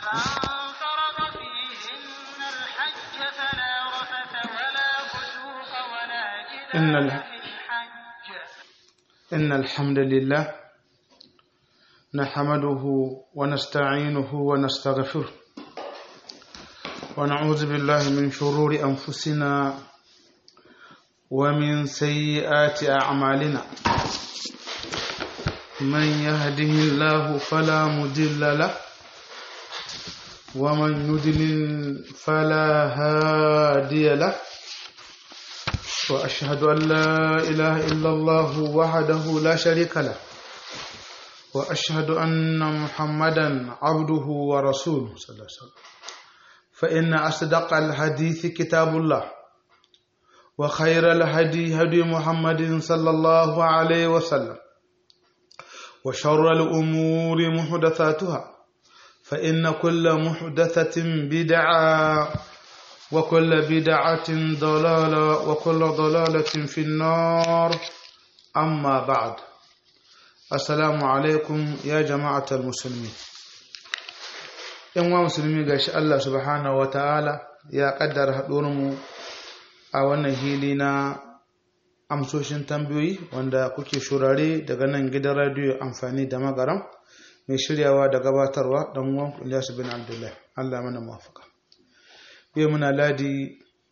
فمن فرض فيهن الحج فلا رفث ولا فسوق ولا إن جدال ال- في الحج إن الحمد لله نحمده ونستعينه ونستغفره ونعوذ بالله من شرور أنفسنا ومن سيئات أعمالنا من يهده الله فلا مضل له ومن يضلل فلا هادي له وأشهد أن لا إله إلا الله وحده لا شريك له وأشهد أن محمدا عبده ورسوله صلى الله عليه وسلم فإن أصدق الحديث كتاب الله وخير الهدي هدي محمد صلى الله عليه وسلم وشر الأمور محدثاتها فإن كل محدثة بدعة وكل بدعة ضلالة وكل ضلالة في النار أما بعد السلام عليكم يا جماعة المسلمين ‘yan musulmi ga shi Allah subhanahu wa ta'ala ya ƙaddara mu a wannan hili na amsoshin tambayoyi wanda kuke shurare daga nan gidan radiyo amfani da magaram mai shiryawa da gabatarwa don wanku Ilyasu bin Abdullahi Allah mana mafaka. yau muna ladi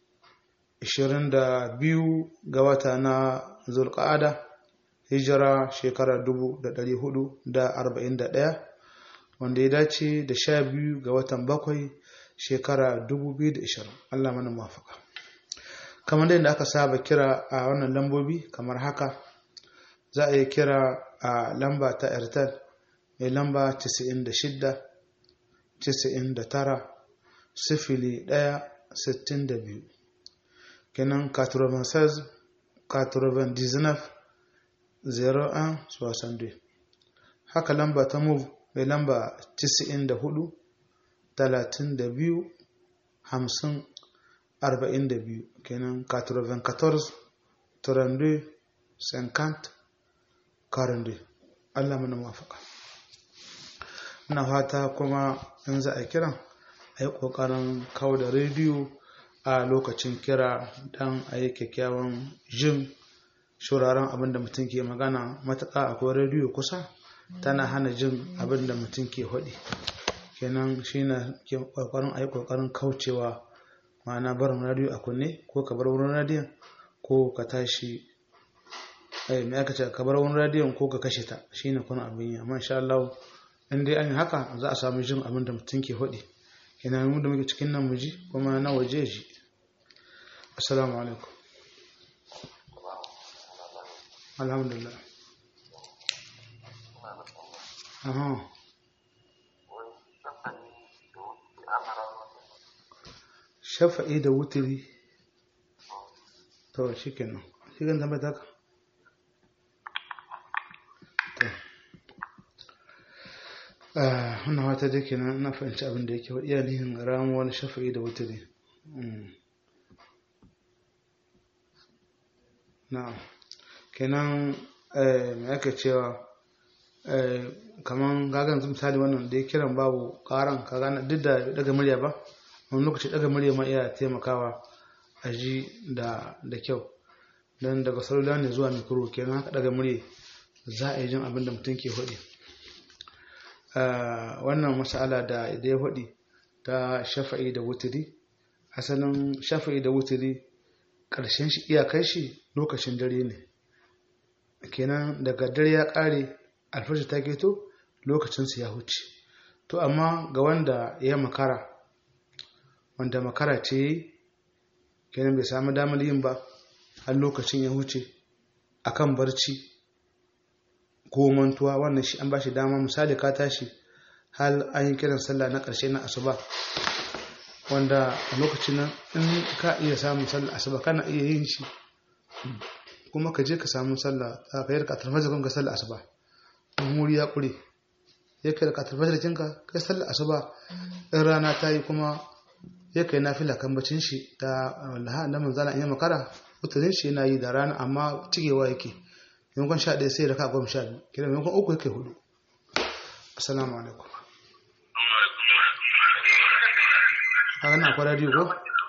22 ga wata na zulqa'ada hijira shekara 1441 wanda ya dace da 12 ga watan bakwai shekara 2020 Allah mana mafaka kamar yadda aka saba kira a wannan lambobi kamar haka za a yi kira a lamba ta airtel mai lamba 96 99 sifili ɗaya sittin da biyu kenan 96 99 01 62 haka lamba ta move mai lamba 94 32 50 42 kenan 94 32 50 42 Allah mana mafaka ina fata kuma in za a kiran a yi ƙoƙarin kawo da rediyo a lokacin kira don a yi kyakkyawan jin shuraren abin da mutum ke magana matuƙa akwai rediyo kusa tana hana jin abin da mutum ke haɗi kenan shi na ke ƙoƙarin a yi ƙoƙarin kaucewa ma'ana barin rediyo a kunne ko ka bar wurin rediyon ko ka tashi ai mai aka ce ka bar wurin rediyon ko ka kashe ta shi ne kuna abin yi amma insha Allah in dai an yi haka za a samu jin abin da mutum ke haɗi kenan mu da muke cikin nan muji kuma na waje ji assalamu alaikum alhamdulillah aha shafa'i da wutiri to shi kenan shi kan zama taka wannan wata da kenan na fahimci abin da yake wa iyalihin ramuwar shafa'i da wutiri na kenan mai aka cewa kaman gagan misali wannan da ya kiran babu karan ka gane duk da daga murya ba wani lokaci daga murya ma iya taimakawa a ji da kyau don daga salula ne zuwa mikro kenan haka daga murya za a yi jin abin da mutum ke faɗi wannan masala da ya faɗi ta shafa'i da wutiri asalin shafa'i da wutiri ƙarshen shi iyakar shi lokacin dare ne kenan daga dare ya ƙare alfashi ta keto lokacinsu ya huce to amma ga wanda ya makara wanda makara ce kenan bai samu damar yin ba har lokacin ya huce akan barci ko mantuwa wannan shi an ba shi dama misali ka tashi hal an yi kiran sallah na ƙarshe na asuba wanda a lokacin nan in ka iya samun sallah asuba kana iya yin shi kuma ka je ka samu sallah ka yi rikatar fajar ka sallah asuba in wuri ya ƙure ya kai rikatar fajar kinka kai sallah asuba in rana ta yi kuma ya kai na fila kan bacin shi ta wallaha na manzana in yi makara mutanen shi yana yi da rana amma cigewa yake maimakon sha ɗaya sai raka goma sha biyu kira maimakon uku yake hudu assalamu alaikum kaga na akwai radio ko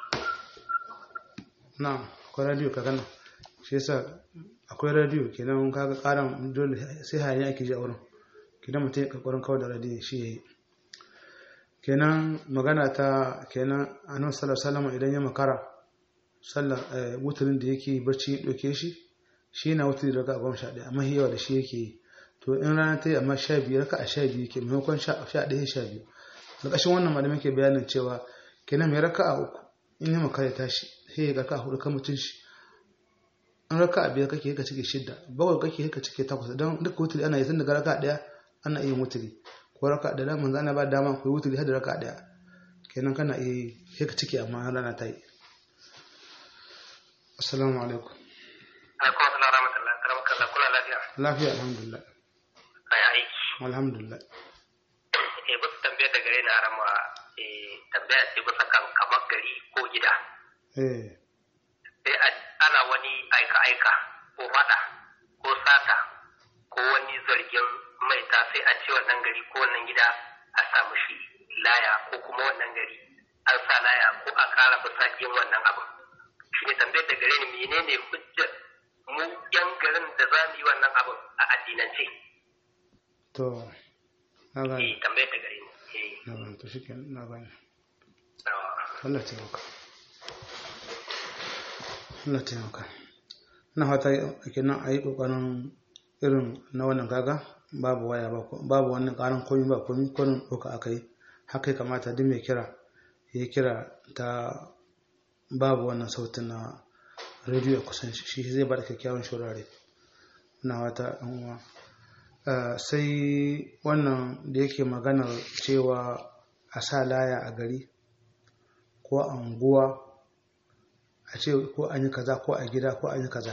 na akwai radio kaga na shi yasa akwai radio kenan kaga karan dole sai hayani ake ji a wurin kenan mutum ya kokarin kawai da radio shi yayi kenan magana ta kenan annabi sallallahu alaihi wasallam idan ya makara sallar wuturin da yake barci ya doke shi shi na wuturi daga goma sha ɗaya amma yawa da shi yake yi to in rana ta yi amma sha biyu raka a sha biyu ke maimakon sha ɗaya sha biyu da ƙashin wannan malamin ke bayanin cewa kenan mai raka a uku in yi makara tashi sai ya raka a hudu kan mutum shi in raka a biyar kake ka cike shidda bakwai kake ka cike takwas don duka wuturi ana yi tun daga raka ɗaya ana iya wuturi ko raka da daman zana ba dama ku yi wuturi har da raka ɗaya kenan kana iya yi ka cike amma rana ta yi assalamu alaikum alaikum assalam rahmatullah karam kalla kula lafiya lafiya alhamdulillah ai aiki alhamdulillah eh ba su tambayar da gare na arama eh tambaya ce bisa kan kamar gari ko gida eh sai ana wani aika aika ko fada ko sata ko wani zargin maita sai a ce wannan gari ko wannan gida a samu shi laya ko kuma wannan gari an sa laya ko a kara bisa yin wannan abu shi ne tambayar da gare ni menene hujjar mu yan garin da za mu yi wannan abu a addinance to na eh gane tambayar da gare ni eh na gane to shi na gane ah, Allah taimaka Allah taimaka na fata kenan a yi kokarin irin na wannan kaga babu waya ba ko- babu wannan karan komi ba komi kwanin ɗauka aka yi haka ya kamata duk mai kira ya yi kira ta babu wannan sautin na rediyo a kusan shi shi zai bada kyakkyawan shurare na wata ɗan uwa Uh, sai wannan da yake maganar cewa a sa laya a gari ko a unguwa a ce ko an yi kaza ko a gida ko an yi kaza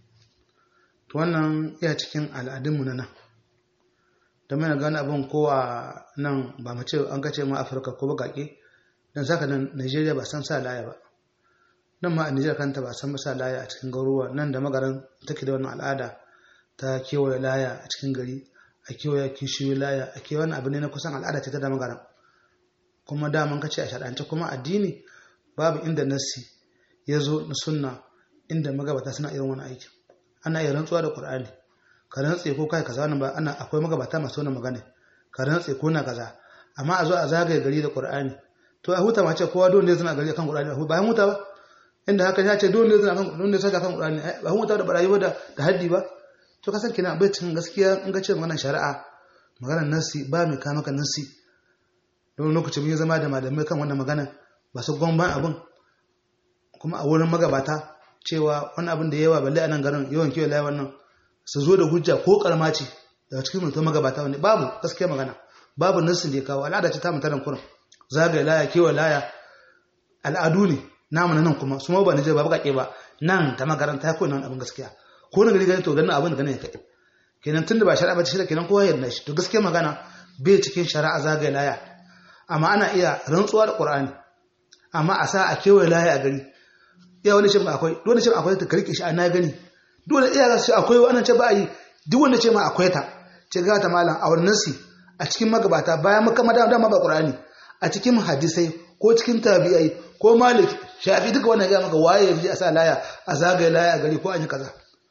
to wannan iya cikin al'adunmu na nan da mana gane abin ko a nan ba mu ce an kace ma afirka ko baƙaƙe don saka nan nigeria ba san sa laya ba nan ma a nigeria kanta ba san sa laya a cikin garuruwa nan da magaran take da wannan al'ada ta kewaye laya a cikin gari a kewaye kishiyoyi laya a kewaye abu ne na kusan al'ada ce ta da magaran kuma daman kace a shaɗance kuma addini babu inda nassi ya zo na sunna inda magabata suna irin wani aikin ana iya rantsuwa da qur'ani ka rantse ko kai kaza wannan ba ana akwai magabata masu wannan magana ka rantse ko na kaza amma a zo a zagaye gari da qur'ani to a huta ma ce kowa dole ne zana gari kan qur'ani ba huta ba inda haka ya ce dole ne zana kan dole ne saka kan qur'ani ba huta da barayi ba da da haddi ba to kasan kina bai cikin gaskiya in ga ce maganar shari'a maganar nasi ba mai kama ka nasi don lokacin mun yi zama da malamai kan wannan magana ba su gwamban abin kuma a wurin magabata cewa wani abin da yawa balle a nan garin yawan kiwon layi wannan su zo da hujja ko karma ce daga cikin mutum magabata wani babu gaskiya magana babu nassin da ya kawo al'ada ce ta mutanen kurin zagaye laya kiwon laya al'adu ne namu na nan kuma su ma ba Nijar ba baƙaƙe ba nan ta makaranta ya koyi nan abin gaskiya ko na gari gani to ganin abin da ganin ya kai kenan tunda ba shari'a ba ce shi kenan kowa ya yarda shi to gaskiya magana bai cikin shari'a zagaye laya amma ana iya rantsuwa da Qur'ani amma a sa a kewaye laya a gari iya wani ce akwai dole ce akwai ta karke shi a na gani dole iya ga shi akwai wannan ce ba yi duk wanda ce ma akwai ta ce ga ta malam a wannan nasi a cikin magabata bayan makama da dama ba Qur'ani a cikin hadisai ko cikin tabi'ai ko malik shafi duka wannan ga maka waye yaji a sa laya a zagaye laya a gari ko an yi kaza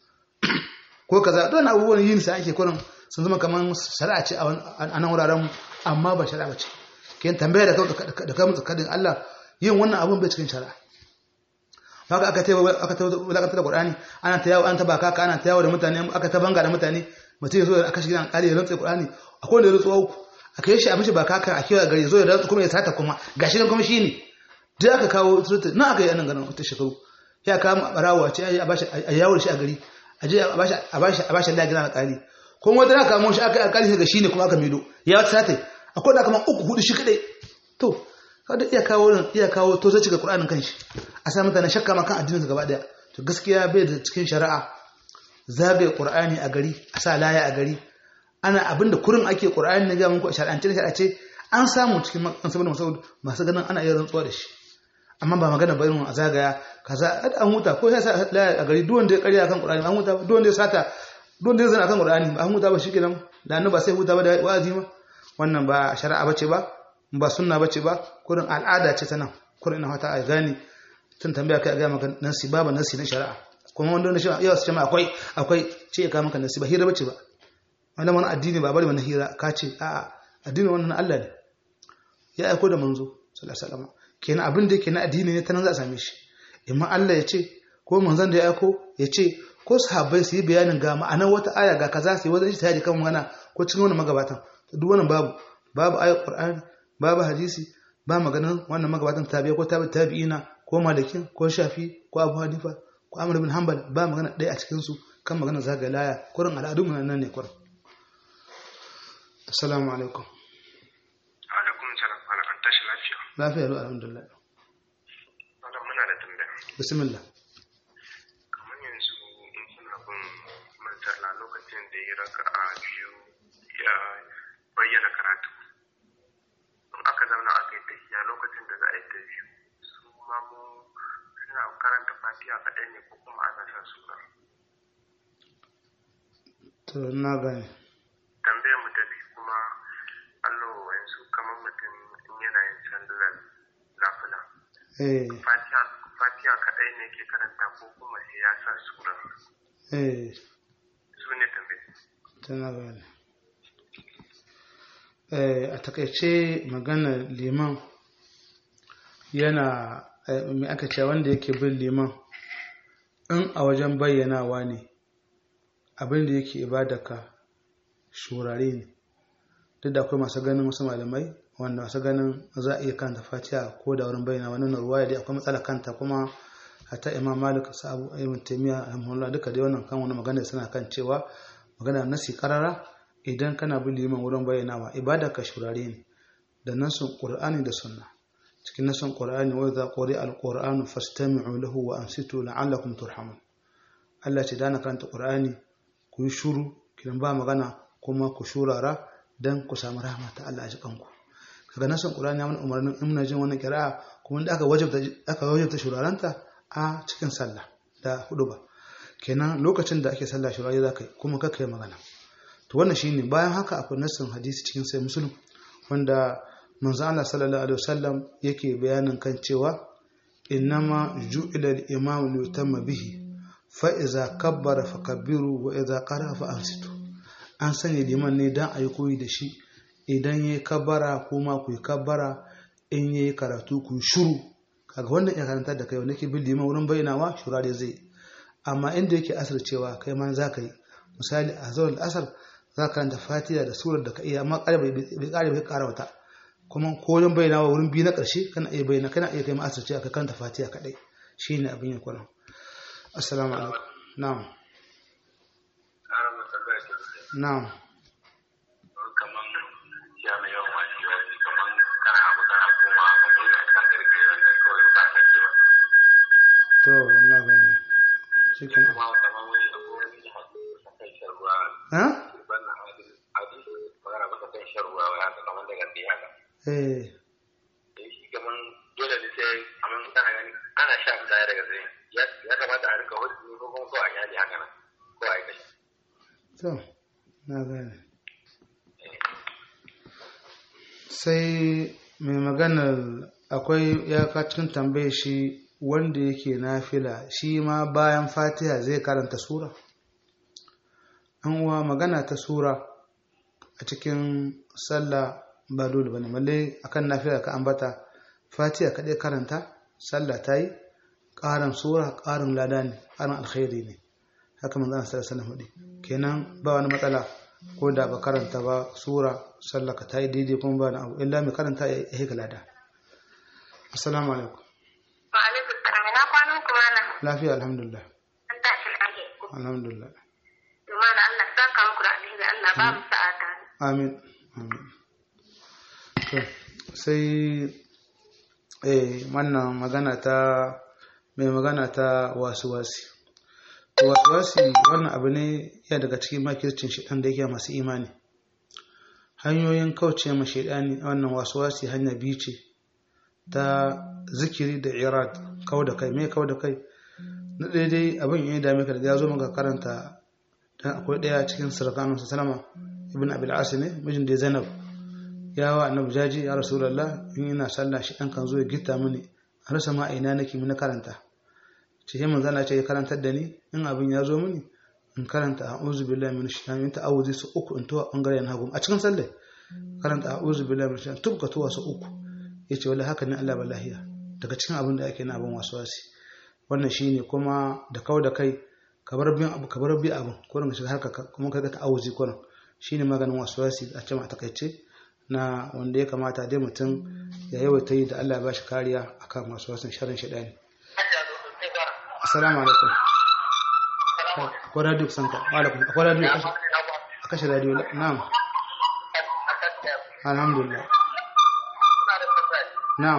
ko kaza don abubuwan yin sa ake kurin sun zama kaman shari'a ce a nan wuraren amma ba shari'a ba ce kin tambaya da kai mutu kadin Allah yin wannan abun bai cikin shari'a haka aka tayi aka tayi wulakantar da Qur'ani ana ta yawo an ta baka ka ana ta yawo da mutane aka ta banga da mutane mutum ya zo aka shiga an kare ya rantsa Qur'ani akwai da rantsuwa uku aka yi shi a mishi baka ka a kewa gari ya zo ya rantsa kuma ya sata kuma gashi nan kuma shine duk aka kawo surutu na aka yi anan ganin wata shekaru ya kama barawo a ce a bashi a yawo shi a gari a je a bashi a bashi a bashi Allah gina alƙali kuma wata da kamo shi aka alƙali ga shine kuma aka mido ya wata sata akwai da kaman uku hudu shi kadai to kada iya kawo iya kawo to zai cika Qur'anin kanshi a sa mutane shakka ma kan addinin su gaba daya to gaskiya bai da cikin shari'a zagaye Qur'ani a gari a sa laya a gari ana abinda kurin ake Qur'ani ne ga mun ko shar'ance shar'ace an samu cikin saboda masu masu ganin ana iya rantsuwa da shi amma ba magana ba irin a zagaya kaza an huta ko ya sa laya a gari duk wanda ya karya kan Qur'ani an huta duk wanda ya sata duk wanda ya zana kan Qur'ani an huta ba shikenan da annabi sai huta ba da wa'azi ma wannan ba shari'a bace ba ba sunna bace ba kurin al'ada ce ta nan kurin ina fata a gane tun tambaya kai a ga maka nasi babu nasi na shari'a kuma wanda wanda shi yawa su ce ma akwai akwai ce ya kawo maka nasi ba hira bace ba wanda wani addini ba bari wani hira ka ce a'a addini wannan na Allah ne ya aiko da manzo sallallahu alaihi wasallam kenan abin da yake na addini ne ta nan za a same shi imma Allah ya ce ko manzon da ya aiko ya ce ko sahabbai su yi bayanin ga ma'anar wata aya ga kaza su yi wajen ijtihadi kan magana ko cikin wannan magabatan duk wannan babu babu ayat qur'ani babu hadisi ba maganar wannan magabatan tabi'i ko tabi'i tabi'ina ko malikin ko shafi ko abu hanifa ko amr bin hanbal ba magana ɗaya a cikin su kan magana zaga laya kurin al'adun nan nan ne kurin assalamu alaikum alaikum salam ana an tashi lafiya lafiya lau alhamdulillah malam muna da tambaya bismillah kamar yanzu in suna bin mantarla lokacin da ya raka a biyu ya bayyana karatu in aka zauna aka yi tafiya lokacin da za a yi ta biyu su ma mu suna karanta fatiha kaɗai ne ko kuma ana sa sura to na gane tambayar mu ta biyu kuma allo yanzu kamar mutum in yana yin sallar nafila eh fatiha fatiha kaɗai ne ke karanta ko kuma sai ya sa sura eh su ne tambayar tana gane eh a takaice magana liman yana eh, me aka ce wanda yake bin liman in a wajen bayyanawa ne abin da yake ibadaka shurare ne duk da akwai masu ganin wasu malamai wanda masu ganin za a iya kanta fatiha ko da wurin bayyana wannan ruwaya dai akwai matsala kanta kuma hatta imam malik sa abu ibn taymiya rahimahullah duka dai wannan kan wani magana suna kan cewa magana nasi karara idan kana bin liman wurin bayyanawa ibada ka shurare ne da nasun qur'ani da sunna cikin nasun qur'ani wa idza quri'a al-qur'anu fastami'u lahu wa ansitu la'allakum turhamun Allah ce dana karanta qur'ani ku yi shuru kidan ba magana kuma ku shurara dan ku samu rahama ta Allah a jikanku kaga nasun qur'ani ya mana umarnin in muna jin wannan qira'a kuma da aka wajabta aka wajabta shuraranta a cikin sallah da huduba kenan lokacin da ake sallah shurare za ka yi kuma kaka yi magana to wannan shine bayan haka akwai nassin hadisi cikin sai musulun wanda manzo Allah sallallahu alaihi wasallam yake bayanin kan cewa innama ju'ila al-imam li yutamma bihi fa iza kabbara fakabbiru wa iza qara fa ansitu an sanya liman ne dan ayi koyi da shi idan yayi kabbara kuma ku yi kabbara in yayi karatu ku yi shiru kaga wannan ya karanta da kai wanda ke bin liman wurin bayyanawa shurare zai amma inda yake asar cewa kai ma za ka yi misali a zawar asar za ka karanta fatiha da surar da ka iya amma ƙara bai ƙara bai ƙara wata kuma ko wajen bayyanawa wurin biyu na ƙarshe kana iya bayyana kana iya kai ma asar cewa ka karanta fatiha kaɗai shi ne abin yin kwanan assalamu alaikum na'am ƙarar matsalar da na'am kaman ya mai yawan wani yawanci kaman kana abu kana koma abu ne da kan gargaɗi wanda kawai ba ta ke ba to na gane shi kenan kuma kaman wani abu wani hadisi a kan shan ruwa ha wannan hadisi hadisi magana maka kan shan ruwa wai haka kaman daga ɗaya haka eh eh shi kaman dole ne sai kaman kana gani ana sha fita daga tsaye ya ya kamata a rika hudu ko kuma ko a yali haka nan ko a yi kashi to na gane sai mai maganar akwai ya ka cikin tambaye shi wanda yake nafila shi ma bayan fatiha zai karanta sura an uwa magana ta sura a cikin sallah ba dole bane malle akan nafila ka ambata fatiha kaɗai karanta sallah ta yi ƙarin sura ƙarin lada ne ƙarin alkhairi ne haka manzon sallallahu alaihi wasallam kenan ba wani matsala ko da ba karanta ba sura sallaka ta yi daidai kuma ba na abu illa mai karanta ya yi lada assalamu alaikum Wa alaikum salam. Ina kwanan ku mana? lafiya alhamdulillah An tashi lafiya. alhamdulillah To mana Allah saka muku da alheri Allah ba mu sa'a tare. amin amin to sai eh wannan magana ta mai magana ta wasu wasi wasu wasi wannan abu ne ya daga cikin makircin shidan da yake masu imani hanyoyin kauce ma shaidani wannan wasu wasi hanya biyu ce ta zikiri da irad kau da kai mai kau da kai na daidai abin ya dame ka da ya zo maka karanta dan akwai ɗaya cikin sirkanun salama ibn abil asi ne mijin da zainab ya wa annabi jaji ya rasulullah in ina sallah shi dan kan zo ya gitta mini a rasa ma ina nake mun karanta ce sai manzo Allah ce ya karantar da ni in abin ya zo mini in karanta a'udhu billahi minash shaitani ta awuzi su uku in tuwa bangaren hagu a cikin sallah karanta a'udhu billahi minash shaitani tubka tuwa su uku yace wallahi haka ne Allah balahiya daga cikin abin da ake na abin waswasi wannan shine kuma da kawo da kai ka bar bin abu ka bar bi abin ko ka shiga harka kuma ka ga ta'awuzi ko shine maganin waswasi a cewa takaice na wanda ya kamata dai mutum ya yawaita yi da Allah ya bashi kariya akan waswasin sharrin shaitani assalamu alaikum akwai radio kusan ka alaikum akwai radio a kashe radio na'am alhamdulillah na'am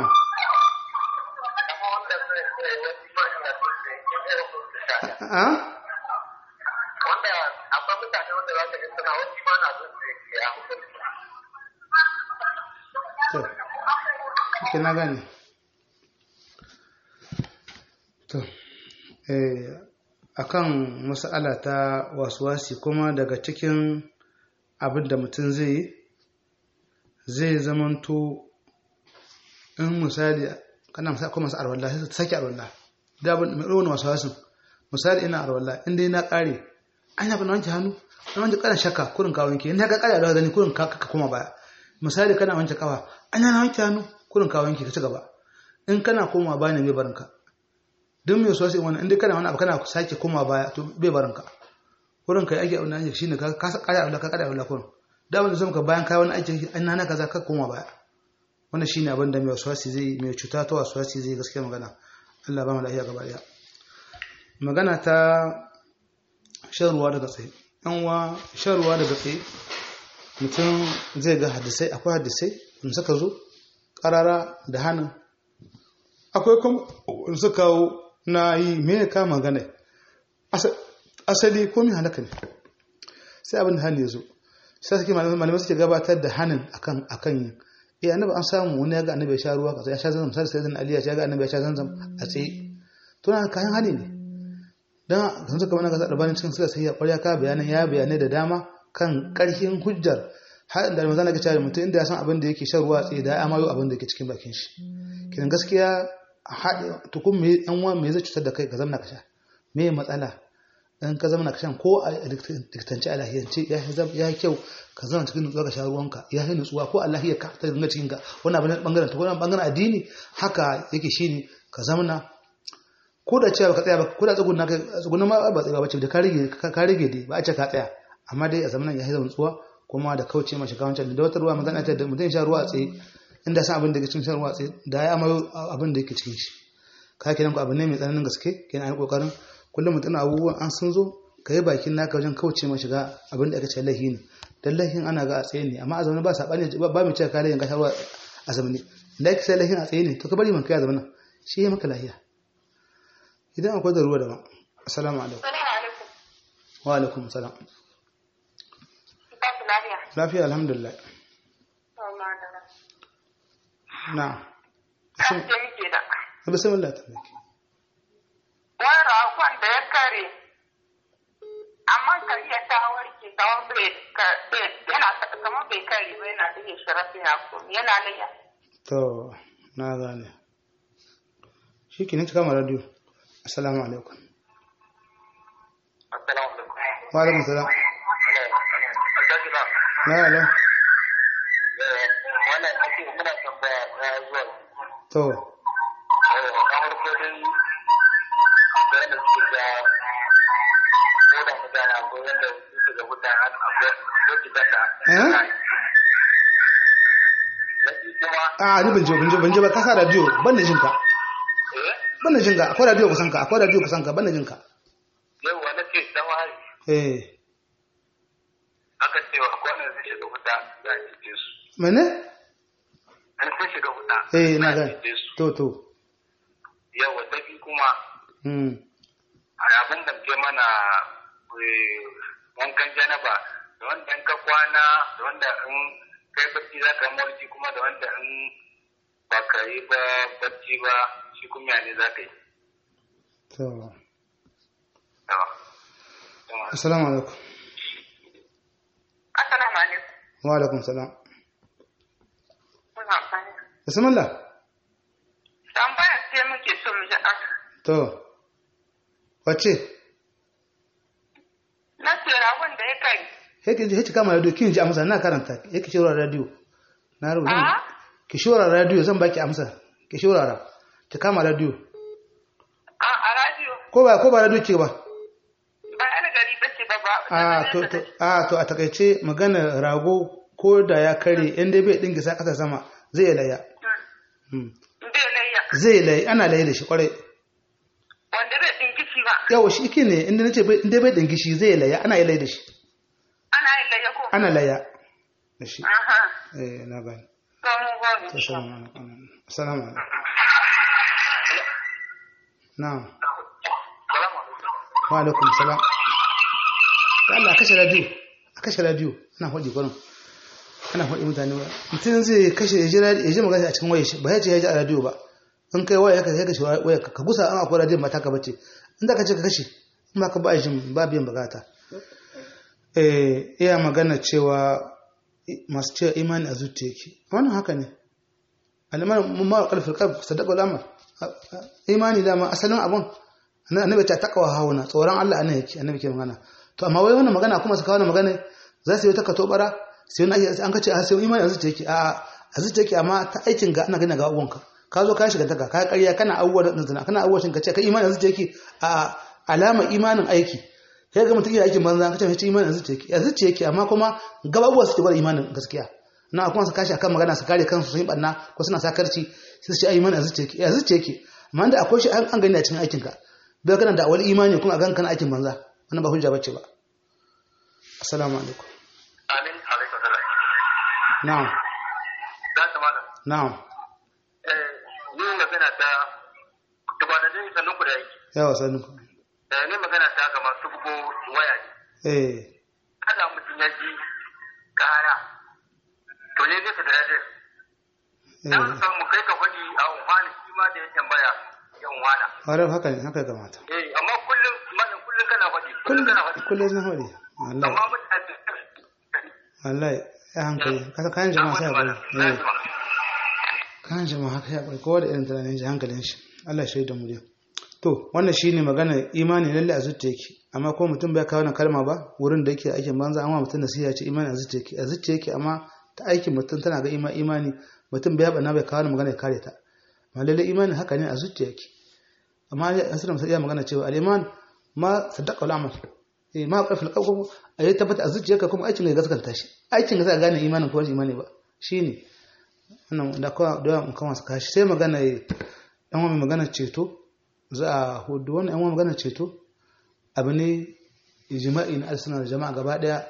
a wanda akwai mutane wanda za ka ji suna wani ma na zuwa da ya to ke na gane to eh akan mas'ala ta wasuwasi kuma daga cikin abin da mutum zai yi zai zamanto in misali kana misali kuma masu arwallah sai sake arwallah da abin mai ɗaukar wasuwasin misali ina arwallah inda yana ƙare an yafi na wanke hannu na wanke ƙaran shakka kurin ka wanke in ka ƙare a gani kurin ka koma baya misali kana wanke kawa an yana wanke hannu kurin ka wanke ka ci gaba in kana koma baya ne mai barinka duk mai sosai wani inda kana wani abu kana sake koma baya to bai barinka kurin ka yi aiki abin da ake shine ka kasa ƙara abin da ka ƙara abin da kurin da abin da zama ka bayan kayi wani aiki an nana kaza ka koma baya wannan shine abin da mai waswasi zai mai cuta ta waswasi zai gaskiya magana Allah ba mu lafiya gaba daya magana ta shan ruwa daga tsaye yan wa shan ruwa daga tsaye mutum zai ga hadisai akwai hadisai in suka zo karara da hannun akwai kuma in suka kawo na yi me ka magana asali ko mai halaka ne sai abin da hannu ya zo sai suke malamai suke gabatar da hannun akan akan yin eh annabi an samu wani ya ga annabi ya sha ruwa kaza ya sha zanzam sai sai Ali ya ga annabi ya sha zanzam a tsaye to na kayan hali ne dan kan suka mana ga albanin cikin suka sai ya ƙwarya ka bayanan ya bayanai da dama kan ƙarfin hujjar har da manzon ga cewa mutum inda ya san abin da yake shan ruwa tsaye da ya amayo abin da yake cikin bakin shi kidan gaskiya haɗe tukun me yan uwa me zai cutar da kai ka zamna ka sha me matsala in ka zama ka shan ko a likitance a lahiyance ya yi kyau ka zama cikin nutsuwa ka sha ruwanka ya yi nutsuwa ko a lahiyar ka ta dinga cikin ka wani abin bangaren ta wani bangaren addini haka yake shi ne ka zamana ko da cewa ka tsaya ba ko da tsugunna ka tsugunna ma ba tsaya ba ce da ka rage ka rage dai ba a ce ka tsaya amma dai a zamanin ya yi nutsuwa kuma da kauce ma shiga wancan da wata ruwa magana ta da mutum sha ruwa a tsaye inda san abin da yake cikin shan ruwa a tsaye da ya amayo abin da yake cikin shi ka kenan ku abin ne mai tsananin gaske kenan an kokarin kullum mutum abubuwan an sun zo ka yi bakin naka wajen kauce ma shiga abin da aka ce lahi ne dan lahin ana ga a tsaye ne amma a zaune ba saɓani ba mai cewa ka lahin ka shawarwa a zamani da ake sai lahin a tsaye ne to ka bari man kai a zamanin shi ya maka lahiya idan akwai da ruwa da ma assalamu alaikum wa alaikum salam lafiya alhamdulillah na bismillah ta miki wani ragon da ya kare amma kan iya ta warke kamar bai yana kamar bai kare ba yana da shi rafi ya ko yana layya to na gane shi ki ne cika ma radio assalamu alaikum assalamu alaikum wa alaikum salam na alo wannan ake muna tambaya na zuwa to na farko dai wanda suke da ko da mutane akwai wanda suke da mutane akwai wajen da eh na biyu kuma a ni ban je ban je ban je ba ka sa radio ban da jinka eh ban da jinka akwai radio kusan ka akwai radio kusan ka ban da jinka yau wani ce dan wari eh aka ce wa akwai wanda zai shiga wuta za a cece su mene an sun shiga wuta eh na za a gane cece su to to yau wata biyu kuma mm a abin da ke mana eh, wankan janaba da wanda in ka kwana da wanda in kai bacci za ka mulki kuma da wanda in ba ka yi ba bacci ba shi kuma ya ne za ka yi to Yawa. Yawa. assalamu alaikum assalamu alaikum wa alaikum salam bismillah Tambaya ce muke so mu ji aka. to wace Na ce ragon da ya kai. yake ji yake kama radio kin ji amsa na karanta yake shawara radio na rubuta A? ki shawara radio zan baki amsa ki shawara ki kama radio A a radio. ko ba ko ba radio ki ba Ba yan gari ba ce ba ba. a to to a to a takaice magana rago ko da ya kare in dai bai dinga sa kasa sama zai laya Hmm. Bai layya. zai laya ana laya da shi kwarai Wanda bai ɗinkici ba. yawa shi ke ne inda nace bai inda bai dinga shi zai laya ana laya da shi Ana yin layya ko? ana laya da shi Aha. eh na gani To mu gode. assalamu alaikum assalamu alaikum na'am wa alaikum salam da Allah a kashe radio a kashe radio ana faɗi kwanan ana faɗi mutane ba mutum zai kashe ya ji radio ya ji magana a cikin wayar shi ba ya ce ya ji a radio ba in kai waya ka kashe waya ka gusa an akwai radio mata ka bace in da ka ce ka kashe in ba ka ba jin ba biyan bukata eh iya magana cewa masu cewa imani a zuciya yake wannan haka ne alimar ma kalfil qalb sadaqa al-amal imani da ma asalin abun annabi ta takawa hauna tsoron Allah anan yake annabi ke magana to amma wai wannan magana kuma su kawo wannan magana za su yi ta kato bara sai wani an kace a sai imani a zuciya yake a a zuciya yake amma ta aikin ga ana gani ga uwanka ka zo ka shiga daga ka ƙarya kana abubuwa da zina kana abubuwa shin ka ce ka imani a zuciya yake a alama imanin aiki sai ga mutum yana aikin banza ka ce mai imani a zuciya yake a zuciya yake amma kuma gababuwa suke bar imanin gaskiya na kuma su kashi akan magana su kare kansu sun yi barna ko suna sakarci sai su ce ai imani a zuciya yake a zuciya yake amma da akwai shi an gani a cikin aikinka bai kana da wani imani kuma a gan kana aikin banza wannan ba hujja bace ba assalamu alaikum amin alaikum salam na'am za ta malam na'am eh ni magana ta tubanin dai sannan ku da yake yawa sanu eh ni magana ta ga masu bugo waya ne eh kada mutum ya ji kara to ne zai da rajin dan eh san mu kai ka faɗi a wani shi ma da ya tambaya yan wana haram haka ne haka ya kamata eh amma kullum malam kullum kana faɗi kullum kana faɗi kullum na hore wallahi amma mutane wallahi ya hankali kasa kayan jama'a sai hakuri eh kayan jama'a haka ya hakuri kowa da irin tunanin shi hankalin shi Allah ya shaida mu dai to wannan shine magana imani lalle a zuciya yake amma ko mutum bai kawo wannan kalma ba wurin da yake aikin banza amma mutum nasiha ce imani a zuciya yake a zuciya yake amma ta aikin mutum tana ga ima imani mutum bai bana bai kawo wannan magana ya kare ta amma lalle imani haka ne a zuciya yake amma asirin sai ya magana cewa al-iman ma sadaqa al-amal eh ma qarfil qalb ayi tabbata a zuciyarka kuma aikin ka gaskanta shi aikin ka zai gane imanin ko rashin imani ba shine wannan da kowa da yawan kan wasu kashi sai magana dan wani magana ceto za a hudu wannan yan wani magana ceto abu ne jima'i na alsunan jama'a gaba daya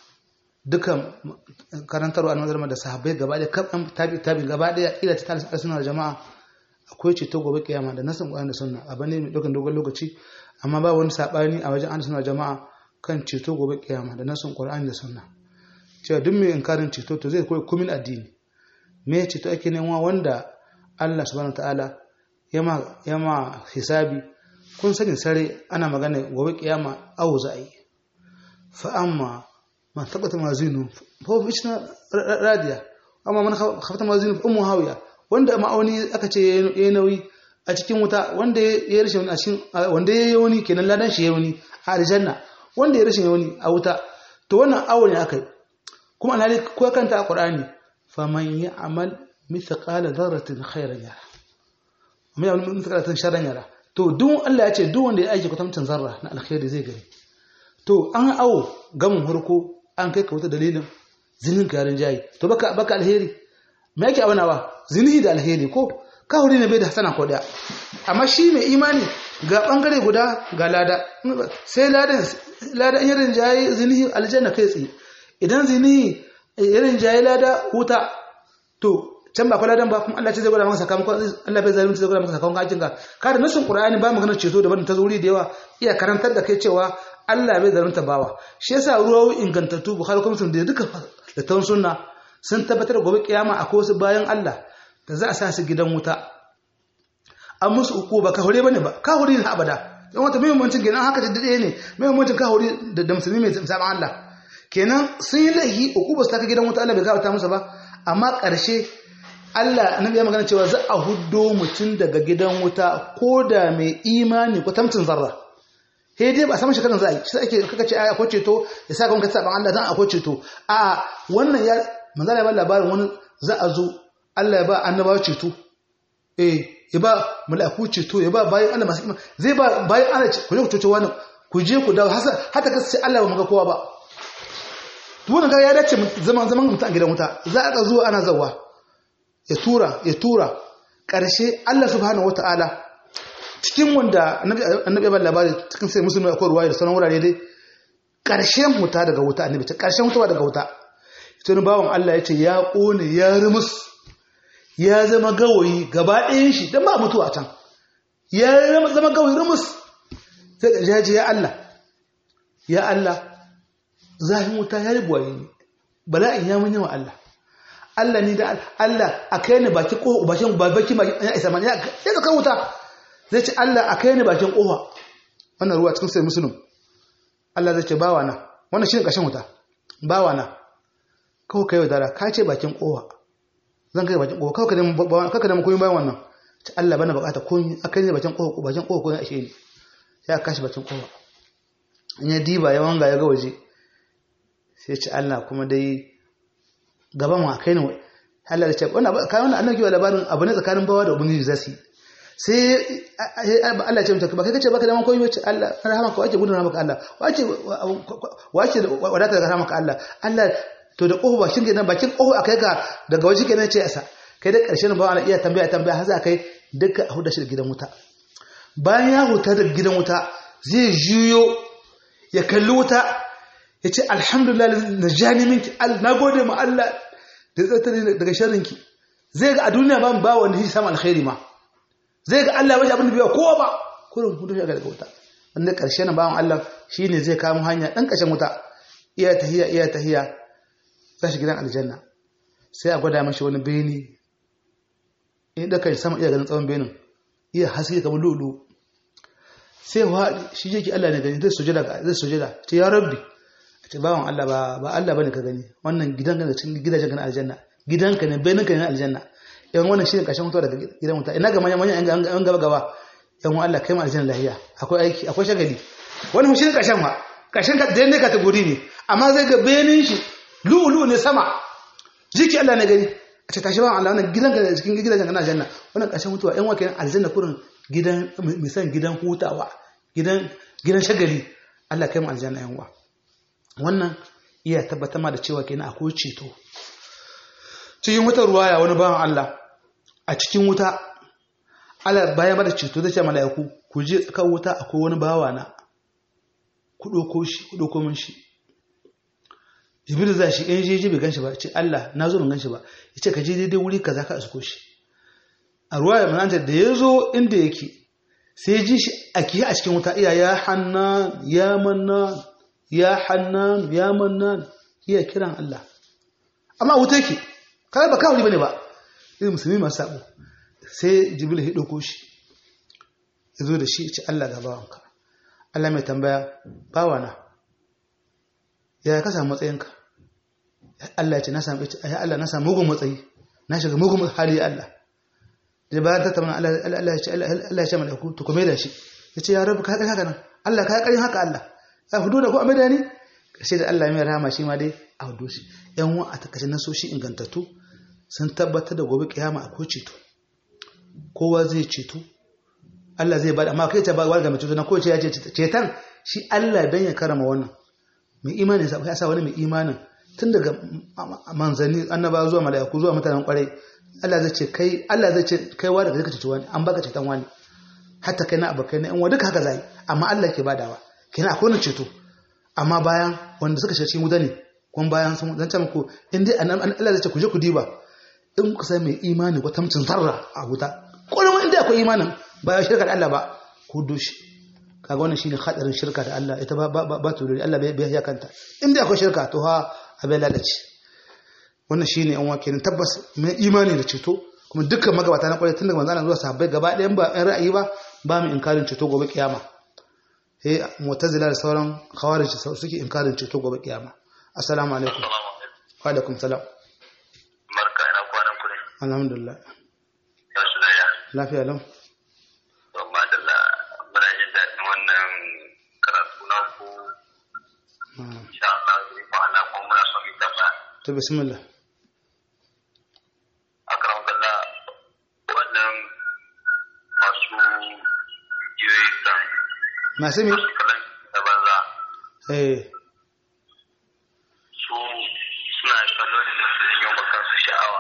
dukan karantarwa a nazarma da sahabbai gaba daya kan tabi tabi gaba daya ila ta alsunan jama'a akwai ceto gobe kiyama da nasin Qur'ani da sunna abu ne mai dokan dogon lokaci amma ba wani sabani a wajen alsunan jama'a kan ceto gobe kiyama da nasin Qur'ani da sunna cewa duk mai inkarin ceto to zai koyi kumin addini me ceto ake nema wanda Allah subhanahu wataala yama yama hisabi kun sani sare ana magana gobe kiyama awu za a yi fa amma man tabbata mazinu fa huwa ishna radiya amma man khafata mazinu fa ummu hawiya wanda ma'auni aka ce yayi nauyi a cikin wuta wanda ya rashin a cikin wanda ya yi wani kenan ladan shi ya wani a aljanna wanda ya rashin wani a wuta to wannan awo ne aka yi kuma alhali ko kanta a qur'ani faman ya'mal mithqala dharratin khairan yara amma ya'mal mithqala dharratin sharran yara to duk Allah ya ce duk wanda ya aiki kwatamcin zarra na alkhairi zai gani to an awo gamin harko an kai ka wuta dalilin zinin ka yarin jayi to baka baka alheri me yake aunawa zinihi da alheri ko ka huri ne bai da hasana ko daya amma shi mai imani ga bangare guda ga lada sai ladan ladan yarin jayi zinihi aljanna kai tsaye idan zinihi yarin jayi lada huta to can ba kwaladan ba kuma Allah ce zai gwada maka sakamakon Allah bai zalunci zai gwada maka sakamakon aikin ka kada nasin Qur'ani ba maganar ceto da barin ta zuri da yawa iya karantar da kai cewa Allah bai zalunta bawa shi yasa ruwayoyi ingantattu Bukhari kuma sun da duka da tan sunna sun tabbatar gobe kiyama akwai wasu bayan Allah da za a sa su gidan wuta an musu uku ba ka hore bane ba ka hore ne abada dan wata muhimmancin kenan haka da dade ne muhimmancin ka hore da musulmi mai saban Allah kenan sun yi laihi uku ba su ta gidan wuta Allah bai gabata musu ba amma ƙarshe Allah annabi ya magana cewa za a huddo mutum daga gidan wuta ko da mai imani ko tamtin zarra he dai ba samun shekarun za a yi shi ake kaka ce akwai ceto ya sa ka saban Allah dan akwai ceto a wannan ya manzala ya ba labarin wani za a zo Allah ya ba annabawa ceto eh ya ba mala'iku ceto ya ba bayan Allah masu imani zai ba bayan Allah ce ku je ku ceto wani ku je ku dawo hasa hata ka sai Allah ba mu ga kowa ba to wannan ga ya dace zaman zaman mutum a gidan wuta za a zo ana zawa ya tura ya tura ƙarshe Allah subhanahu wataala cikin wanda annabi ya labari cikin sai musulmi akwai ruwa da sauran wurare dai ƙarshen wuta daga wuta annabi ta ƙarshen wuta daga wuta tun bawan Allah ya ce ya ƙone ya rumus ya zama gawayi gaba ɗayan shi don ba mutuwa can ya zama gawayi rumus sai ƙarshe ya ce ya Allah ya Allah zafin wuta ya ribuwa yi bala'in ya mun yawa Allah Allah ni da Allah a kai ni baki ƙofa bakin babaki ya isa mani ya zaka wuta zai ce Allah a kai ni bakin ƙofa wannan ruwa cikin sai musulun Allah zai ce bawa na wannan shi ne ƙashin wuta bawa na kawai kai wadara ka ce bakin ƙofa zan kai bakin ƙofa kawai ka nemi koyin bayan wannan ce Allah bana bukata koyin a kai ni bakin ƙofa bakin ƙofa koyin ashe ni ya kashi bakin ƙofa in ya diba ya wanga ya ga waje sai ce Allah kuma dai gaban mu a kai ni Allah ya ce wannan kai wannan annabi wa labarin abu ne tsakanin bawa da ubangiji zasu yi sai Allah ya ce mutum ba kai kace baka da man koyi wace Allah rahama ka wace gudun maka Allah wace wace wadata daga rahama ka Allah Allah to da kofa bakin gidan bakin kofa akai ka daga waje kenan ce asa kai da karshen ba ana iya tambaya tambaya har za kai duka a huda shi da gidan wuta bayan ya huta da gidan wuta zai juyo ya kalli wuta ya ce alhamdulillah najani minki na gode ma Allah da tsatare daga sharrinki zai ga a duniya ba ba wanda shi samu alkhairi ma zai ga Allah bai abin da biya kowa ba kurin hudu shi daga wuta wanda karshe na bawan Allah shine zai kamo hanya dan kashin wuta iya tahiya iya tahiya za shi gidan aljanna sai a gwada mashi wani beni in da kai sama iya ganin tsawon benin iya haske kamar lulu sai wa shi yake Allah ne gani zai sujada zai sujada ce ya rabbi ce bawan Allah ba ba Allah bane ka gani wannan gidan ka cikin gidajen ka na aljanna gidanka ne benin ka ne na aljanna yan wannan shine kashin mutuwa daga gidan wuta ina ga manyan manyan yan gaba gaba yan Allah kai mu aljanna lahiya akwai aiki akwai shagali wannan shine kashin ma kashin ka da ne kategori ne amma zai ga benin shi lu'ulu ne sama jiki Allah ne gani a ce tashi ba Allah wannan gidan ka cikin gidajen ka na aljanna wannan kashin mutuwa yan wakilan aljanna kurin gidan misan gidan hutawa gidan gidan shagali Allah kai mu aljanna yan uwa wannan iya tabbatar ma da cewa kenan akwai ceto cikin wata ruwaya wani bawan Allah a cikin wuta Allah bayan bada ceto zai ce mala'iku ku je tsakar wuta akwai wani bawa na ku ɗauko shi ku ɗauko min shi jibril za shi ɗan jeji bai ganshi ba ce Allah na zo ban ganshi ba ya ce ka je daidai wuri kaza ka isko shi a ruwaya mananta da ya zo inda yake sai ji shi a kiyi a cikin wuta iya ya hannan ya mannan ya hannan ya mannan iya kiran Allah amma wuta yake kawai ba kawai bane ba irin musulmi masu sabo sai jibril ya dauko shi ya zo da shi ya ce Allah ga bawanka Allah mai tambaya bawana ya ka samu matsayinka Allah ya ce na samu ya Allah na samu mugun matsayi na shiga mugun hali Allah da bayan ta tamana Allah ya ce Allah ya ce malaku to kuma da shi ya ce ya rabu ka haka nan Allah ka karin haka Allah ya hudu da ko a da ni sai da Allah mai rahama shi ma dai a hudu shi yan wa a takashin nasoshi ingantattu sun tabbatar da gobe kiyama akwai ceto kowa zai ceto Allah zai bada amma kai ta ba ga mai ceto na kowace ya ce cetan shi Allah dan ya karama wannan mai imanin sa ya sa wani mai imanin tun daga manzanni annaba zuwa mala'iku zuwa mutanen kwarai Allah zai ce kai Allah zai ce kai wa daga ceci wani an baka ceton wani hatta kai na abokai na yan wa duka haka zai amma Allah ke badawa kina akwai wani ceto amma bayan wanda suka shiga cikin wuta ne kuma bayan sun zan ce muku in dai Allah zai ce ku je ku diba in kuka sai mai imani ko tamcin zarra a wuta kullum in dai akwai imanin ba ya shirka da Allah ba ku doshi kaga wannan shine hadarin shirka da Allah ita ba ba ba tururi Allah bai ya kanta in dai akwai shirka to ha abin lalace wannan shine an wake ne tabbas mai imani da ceto kuma dukkan magabata na kwarai tun daga manzana zuwa sahabbai gaba ɗayan ba ɗan ra'ayi ba ba mu inkarin ceto gobe kiyama eh mu'tazila da sauran khawarij suke inkarin ceto gobe kiyama assalamu alaikum wa alaikum salam barka ina kwanan ku ne alhamdulillah Wasu da ya. lafiya lau Amma da la muna jin daɗin wannan karatu na ku. Ah, Insha Allah zai ko Allah kuma muna son mu tambaya. to bismillah Akram kalla wannan masu jiyoyi kan masu mi masu kalan da banza eh su suna kallo ne da su yi wa kansu sha'awa.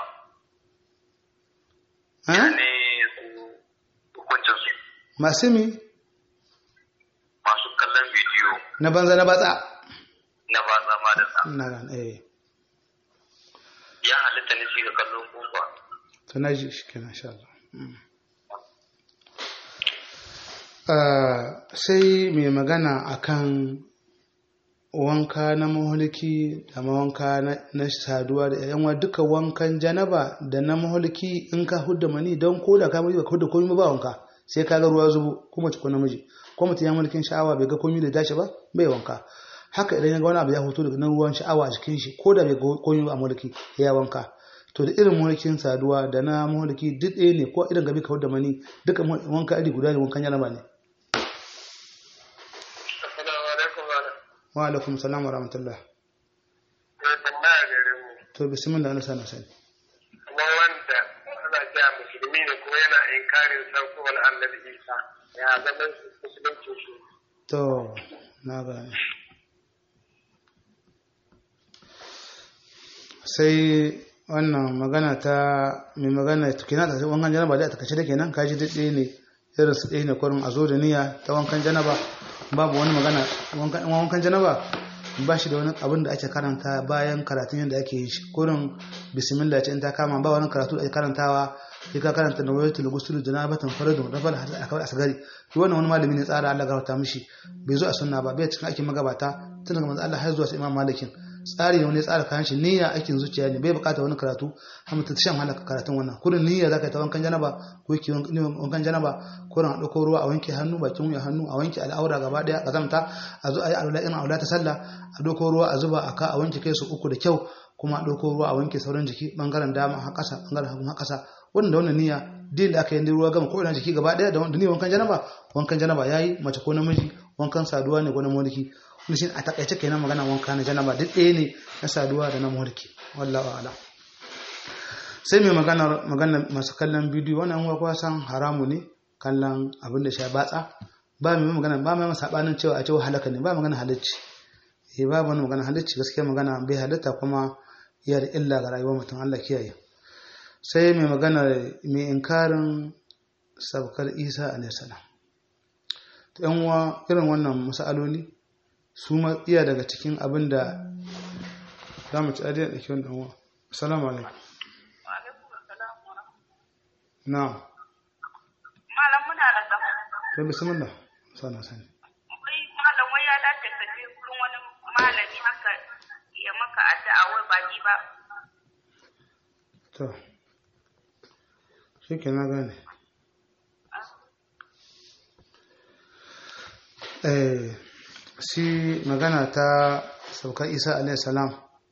ah? Ne su hukuncin su masu mi masu kallon bidiyo na banza na batsa na ba zama da sa. na gane eh Ya halitta ne shi ga kallon kofa. to na ji shi kenan insha Allah Mm. Ah, sai mai magana akan wanka na mahulki da wanka na, na saduwa da yan duka wankan janaba da na mahulki in ka hudda mani don ko da ka miji ba ka hudda komai ba wanka sai ka ga ruwa zubo ko mace ko namiji ko mutum ya mulkin sha'awa bai ga komai da dace ba bai wanka haka idan ya ga wani abu ya hoto daga nan ruwan sha'awa a jikin shi ko da bai ga komai ba a mulki ya wanka to da irin mulkin saduwa da na mulki duk ɗaya ne ko irin gabi ka hudda mani duka wanka iri guda ne wankan janaba ne Assalamu alaikum malam. wa alaikum salam wa rahmatullah Sai tambaya gare mu. to bismillah Allah sana sani Kuma wanda ana ja musulmi ne kuma yana inkarin saukowar annabi Isa. Ya zaman musulunci shi. to na gane sai wannan magana ta mai magana tukina ta wankan janaba da ta kace da kenan kaji duk ɗaya ne irin su ɗaya ne kurin a zo da niyya ta wankan janaba babu wani magana wankan wankan janaba ba shi da wani abin da ake karanta bayan karatun yadda ake yi shi kurin bismillah ce in ta kama ba wani karatu da ake karantawa sai ka karanta da wayar tulgusul janabatan faradun da fara a kawai asgari to wannan wani malami ne tsara Allah gafarta mishi bai zo a sunna ba bai cikin aikin magabata tun daga manzo Allah har zuwa sai Imam Malikin tsari ne wani tsara kayan shi niyya aikin zuciya ne bai bukata wani karatu har mutum shan halaka karatun wannan kurin niyya zaka yi ta wankan janaba ko ki wankan janaba kurin a dauko ruwa a wanke hannu bakin wuya hannu a wanke al'aura gaba daya kazamta a zo a yi alwala irin alwala ta sallah a dauko ruwa a zuba a ka a wanke kai su uku da kyau kuma a dauko ruwa a wanke sauran jiki bangaren dama har kasa bangaren hagu har kasa wannan da wannan niyya din da aka yi ruwa gama ko ina jiki gaba daya da ni wankan janaba wankan janaba yayi mace ko namiji wankan saduwa ne ko na mulki wani shi a takaice kenan magana wanka na janaba duk ɗaya ne na saduwa da na mulki wallahu a'lam sai mai magana magana masu kallon bidiyo wannan uwa kuwa san haramu ne kallon abin da sha batsa ba mai magana ba mai sabanin cewa a cewa halaka ne ba magana halacci eh ba wani magana halacci gaskiya magana bai halatta kuma iya da illa ga rayuwar mutum Allah kiyaye sai mai magana mai inkarin sabkar Isa alaihi salam to yan uwa irin wannan masaloli su ma iya daga cikin abin da za mu ci adiyar da kiwon ɗanwa assalamu alaikum na Malam muna da tsamo. to bismillah sana sani Wai malam wai ya dace ka je gurin wani malami haka ya maka addu'a wai ba ni ba. to shi ke na gane eh shi magana ta saukar isa alaihi salam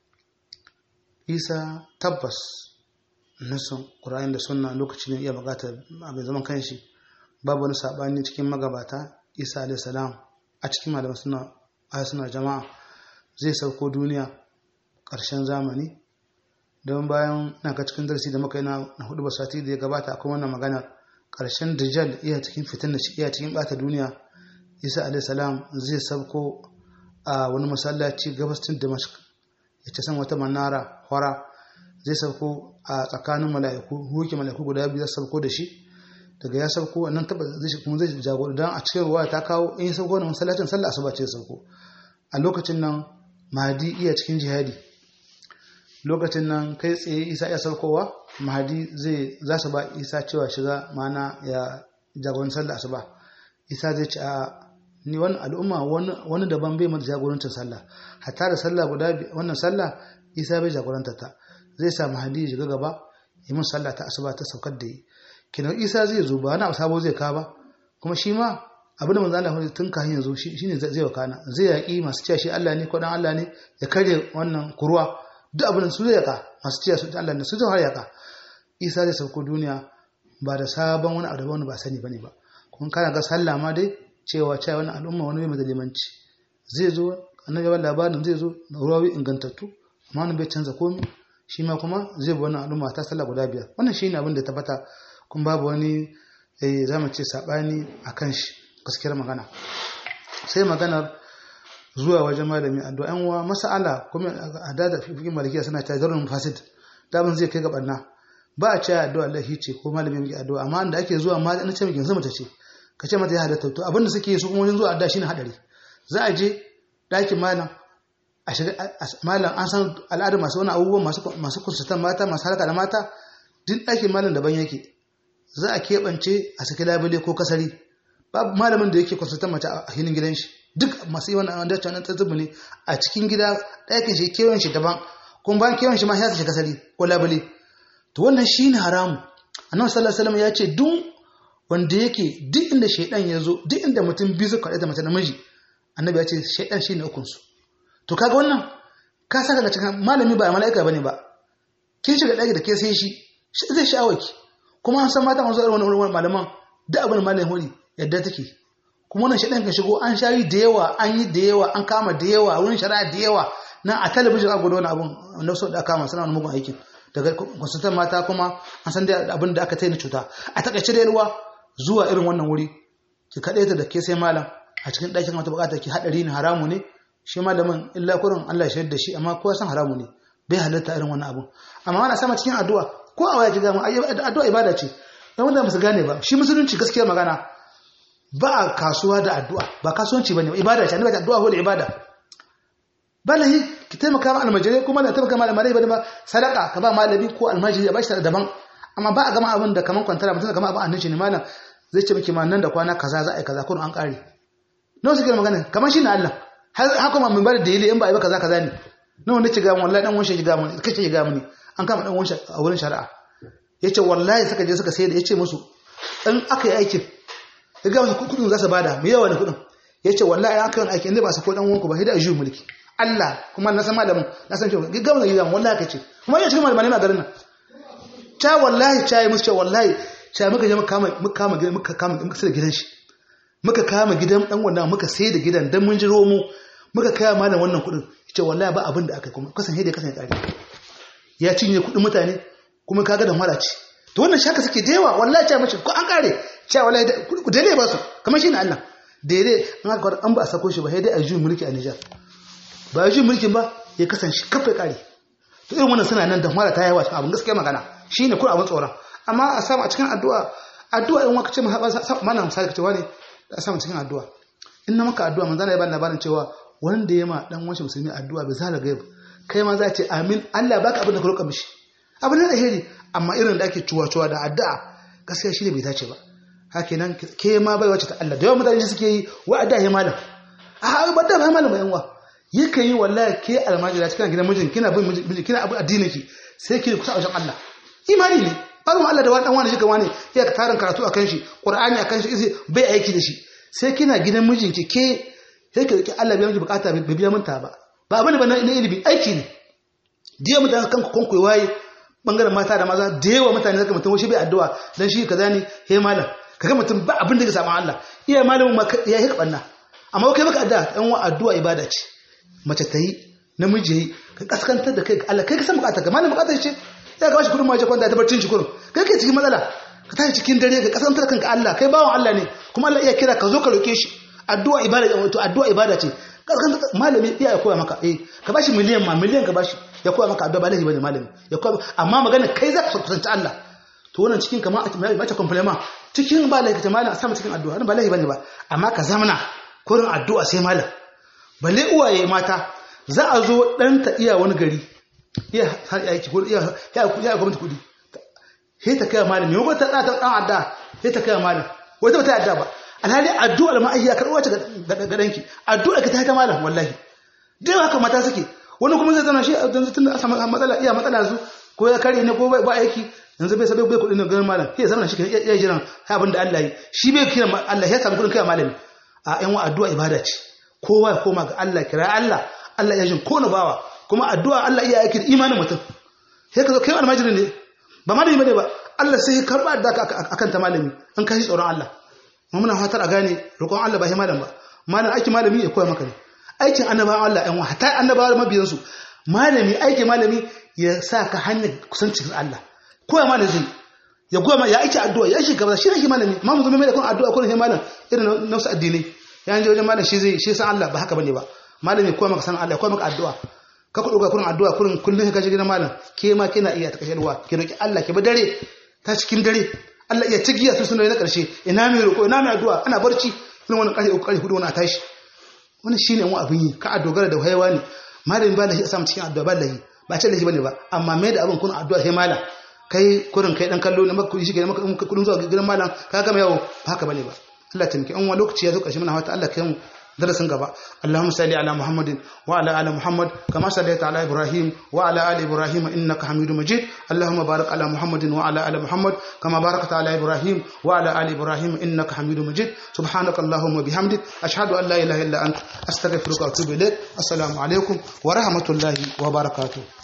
isa tabbas nasun ƙura'in da sunna lokaci ne iya buƙatar abin zaman kanshi babu wani saɓani cikin magabata isa alaihi salam a cikin malaman suna a suna jama'a zai sauko duniya ƙarshen zamani don bayan na ka cikin darasi da muka yi na hudu ba sati da ya gabata akwai wannan magana ƙarshen dajjal iya cikin fitin da shi iya cikin ɓata duniya isa alaihi salam zai sauko a wani masallaci gabastin damashq ya ce san wata manara hora zai sauko a tsakanin mala'iku huke mala'iku guda biyu zai sauko da shi daga ya sauko wannan taba zai kuma zai jagoro dan a cikin ruwa ta kawo in ya sauko wannan masallacin sallah asuba ce sauko a lokacin nan mahdi iya cikin jihadi lokacin nan kai tsaye isa ya saukowa mahdi zai za su ba isa cewa shiga mana ya jagoran sallah asuba isa zai ce a ni wani al'umma wani daban bai mata jagorancin sallah hatta da sallah guda wannan sallah isa bai jagoranta ta zai sa mahdi ya shiga gaba yi mun sallah ta asuba ta saukar da yi kenan isa zai zo ba wani abu sabo zai ka ba kuma shi ma abin da manzo Allah tun kafin yanzu shine zai wakana zai yaki masu cewa shi Allah ne ko dan Allah ne ya kare wannan kuruwa duk abin su zai yaka masu cewa su Allah ne su zai har yaka isa zai sauko duniya ba da sabon wani abu wani ba sani bane ba kuma kana ga sallah ma dai cewa cewa wani al'umma wani mai limanci zai zo annabi ba labarin zai zo da ruwawi ingantattu amma wani bai canza komai shi ma kuma zai bi wannan al'umma ta sallah guda biyar wannan shine abin da ya tabbata kun babu wani eh zamu ce sabani akan shi gaskiyar magana sai maganar zuwa wajen malami addu'a yan uwa mas'ala kuma a da fiqh malikiya suna ta zarrun fasid daban zai kai ga barna ba a cewa addu'a Allah ce ko malami mai addu'a amma da ake zuwa ma na ce miki yanzu mata ce ka ce mata ya halatta to abinda suke yi su kuma wajen zuwa addu'a shine hadari za a je ɗakin malam a shiga malam an san al'adar masu wani abubuwan masu masu kunsutan mata masu harka da mata duk ɗakin malam daban yake za a keɓance a saki labule ko kasari babu malamin da yake kunsutan mace a hilin gidan shi duk masu yi wannan wanda cewa tsatsubu ne a cikin gida ɗakin shi kewan shi daban kuma bayan kewan shi ma ya shi kasari ko labule to wannan shine haramu annabi sallallahu alaihi wasallam ya ce duk wanda yake duk inda shaidan ya zo duk inda mutum biyu suka da mace namiji annabi ya ce shaidan shine ukun su to kaga wannan ka saka ga cikin malami ba mala'ika bane ba kin shiga daki da ke sai shi zai sha'awaki kuma an san mata masu irin wannan malaman duk abin malamin hori yadda take kuma wannan shaidan kan shigo an shayi da yawa an yi da yawa an kama da yawa wurin shari'a da yawa na a talabijin a gudu wani abun na so da kama suna wani mugun aikin daga kwasutan mata kuma an san da abin da aka taina cuta a takaice da ruwa zuwa irin wannan wuri ki kaɗe ta da ke sai malam a cikin ɗakin wata bukata ki haɗari ne haramu ne shi malamin illa kurin Allah ya da shi amma kowa san haramu ne bai halatta irin wannan abun amma ana sama cikin addu'a ko a waya ki gama addu'a ibada ce dan wanda ba su gane ba shi musulunci gaskiya magana ba a kasuwa da addu'a ba kasuwanci bane ibada ce annabi addu'a ko da ibada balahi ki taimaka ma almajirai kuma da taimaka ma almajirai bane ba sadaka ka ba malami ko almajiri a bashi daban amma ba a gama abin da kaman kwantara mutum da gama abin annaci ne malam zai ce miki ma nan da kwana kaza za a yi kaza kun an kare nawa suke magana kamar shi na Allah har haka ma mun bada dalili in ba a yi ba kaza kaza ne nawa ne ci ga wallahi dan wanshi ga mun kace ga mun an kama dan wanshi a wurin shari'a yace wallahi suka je suka sai da yace musu in aka yi aikin ya ga wasu kudin za su bada mu yawa ne kudin yace wallahi aka yi aikin ne ba su ko dan wanku ba sai da ajiyu mulki Allah kuma na san malamin na san cewa gaggawa da gidan wallahi kace kuma ya cikin malamai a garin nan ta wallahi ta yi musu cewa wallahi ta muka je muka kama muka kama gidan muka kama muka sai da gidan shi muka kama gidan dan wannan muka sai da gidan dan mun jiro mu muka kai malam wannan kudin yace wallahi ba abin da aka kuma kasan hede kasan ya kare ya cinye kudin mutane kuma kaga da mara ci to wannan shaka suke da yawa wallahi ta mace ko an kare cewa wallahi ku dare ba su kamar shi ne Allah daidai an aka an ba a sako shi ba sai dai a juyin mulki a Nijar ba shi mulkin ba ya kasance kafa kare to irin wannan suna nan da mara ta yawa cikin abin gaskiya magana shine kun abin tsoron amma a samu a cikin addu'a addu'a in waka ce mana misali ka ce wani da samu cikin addu'a in na maka addu'a manzana ya bani labarin cewa wanda ya ma dan wanshi musulmi addu'a bai zala gaib kai ma za ce amin Allah baka abin da ka roƙa mishi abin da alheri amma irin da ake cuwa-cuwa da addu'a gaskiya shine bai dace ba hakinan ke ma bai wace ta Allah da yawan mutane suke yi wa addu'a ya malam a ba da ba malam ba yan wa yake yi wallahi ke almajira cikin gidan mijin kina bin mijin kina abu addinin ki sai ki kusa wajen Allah imani ne barin Allah da wani dan wani shi wani ya ka tarin karatu akan shi qur'ani akan shi izi bai aiki da shi sai kina gidan mijin ki ke sai ki Allah bai miki bukata bai biya minta ba ba abin ba na ilimi aiki ne diya mutane kanku kanku waye bangaren mata da maza da yawa mutane zaka mutum shi bai addu'a dan shi kaza ne he malam kaga mutum ba abin da ya samu Allah iya malamin ya yi kabanna amma kai baka addu'a dan wa addu'a ibada ce mace ta yi namiji yi ka kaskantar da kai ga Allah kai ka san bukata ka malamin bukata ce ya ga shi kudin maje kwanta ta barcin shi kurin kai kai cikin matsala ka tashi cikin dare ka kaskantar kanka Allah kai bawan Allah ne kuma Allah iya kira ka zo ka roke shi addu'a ibada wato addu'a ibada ce kaskantar malami iya ya koya maka eh ka bashi miliyan ma miliyan ka bashi ya koya maka addu'a ba laifi bane malami ya koya amma magana kai za ka kusanci Allah to wannan cikin kamar a mace compliment cikin ba laifi ta malam a sama cikin addu'a ba laifi bane ba amma ka zamana kurin addu'a sai malam balle uwaye mata za a zo ɗanta iya wani gari iya aiki ko iya ya gwamnati kudi sai ta kai malam yau ta ɗan adda sai ta kai malam wata ba ta adda ba alhali addu'a ma ayya karɓo ta ga danki addu'a ka ta ta malam wallahi dai haka mata suke wani kuma zai zama shi yanzu tun da samu matsala iya matsala su ko ya kare ne ko ba aiki yanzu bai sabai bai kudin da ganin malam sai zama shi ya jiran abin da Allah yi shi bai kira Allah ya samu kudin kai malami a yan wa addu'a ibada ce kowa ya koma ga Allah kira Allah Allah ya jin ko na bawa kuma addu'a Allah iya aiki da imanin mutum sai ka zo kai almajiri ne ba malami bane ba Allah sai ya karba da akan ta malami an kashi tsoron Allah mu muna fatar a gane roƙon Allah ba shi malam ba malam aiki malami ya koya maka ne aikin annabawan Allah ɗan wa hatta annabawa mabiyan su malami aikin malami ya sa ka hanyar kusancin Allah koya malami zai ya goya ya aiki addu'a ya aiki gaba shi ne malami ma mu zama mai da kun addu'a kun sai malam irin nafsu addinai ya je wajen malam shi zai shi san Allah ba haka bane ba malami koya maka san Allah koya maka addu'a ka ku dauka kurin addu'a kurin kullun ka je gidan malam ke ma kina iya ta kashe ruwa ki roki Allah ki bi dare ta cikin dare Allah iya tigiya su sunan na karshe ina mai roko ina mai addu'a ana barci irin wannan karshe uku karshe hudu wannan tashi wannan shine mu abin yi ka a dogara da haiwa ne malami ba lahi a samu cikin addu'a ba lahi ba ce lahi bane ba amma mai da abin kun addu'a sai malam kai kurin kai dan kallo ne maka kudi shi ke maka kudin zuwa gidan malam ka gama yawo ba haka bane ba Allah ta miki an wani lokaci ya zo karshe muna fata Allah kai mu darasin gaba Allahumma salli ala Muhammadin wa ala ali Muhammad kama sallaita ala Ibrahim wa ala ali Ibrahim innaka Hamidum Majid Allahumma barik ala Muhammadin wa ala ali Muhammad kama barakta ala Ibrahim wa ala ali Ibrahim innaka Hamidum Majid subhanaka Allahumma bihamdik ashhadu an la ilaha illa anta astaghfiruka wa atubu ilaik assalamu alaikum wa rahmatullahi wa barakatuh